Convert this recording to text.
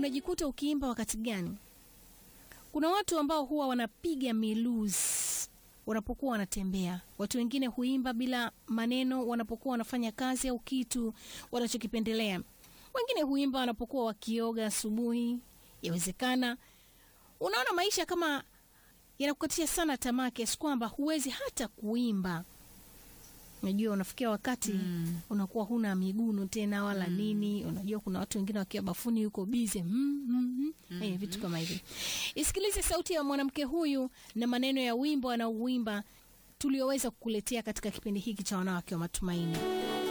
unajikuta ukiimba wakati gani? Kuna watu ambao huwa wanapiga miluzi wanapokuwa wanatembea. Watu wengine huimba bila maneno wanapokuwa wanafanya kazi au kitu wanachokipendelea. Wengine huimba wanapokuwa wakioga asubuhi. Yawezekana unaona maisha kama yanakukatisha sana tamaa kiasi kwamba huwezi hata kuimba. Unajua, unafikia wakati Mm. unakuwa huna miguno tena wala nini. Unajua, kuna watu wengine wakiwa bafuni yuko bize mm, mm, mm. Eh, vitu kama hivi. Isikilize sauti ya mwanamke huyu na maneno ya wimbo anaouimba tulioweza kukuletea katika kipindi hiki cha wanawake wa matumaini.